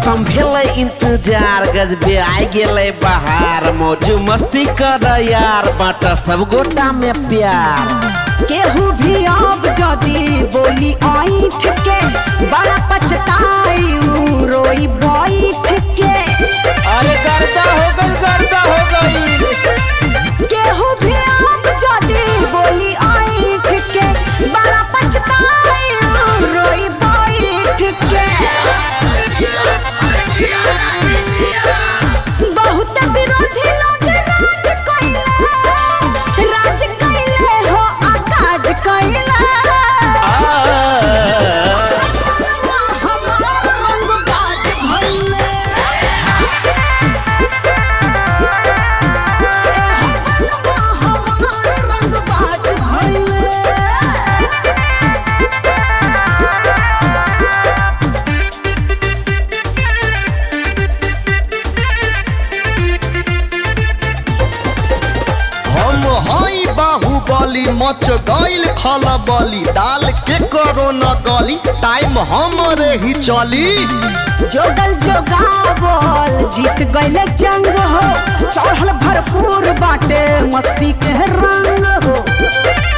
खत्म भेलै इंतजार गजबे आइ गेलै बहार मौज मस्ती कर यार बाट सब गोटा में प्यार केहू भी अब जदी बोली ऐठ के बड़ा पछताई उ रोई बैठ के अरे गर्दा हो गई गर्दा हो गई केहू भी अब जदी बोली ऐठ के बड़ा पछताई उ रोई बैठ के बहुत विरोधी लोग राज कैले राज कैले हो आकाज कैले हमार रंग बाज भइले हमार रंग बाज भइले हम हई बाहुबली मच गईल खलबली दाल के करो न गली टाइम हमरे ही चली जोगल जोगावल जीत गईले जंग हो चढ़ल भरपूर बाटे मस्ती के रंग हो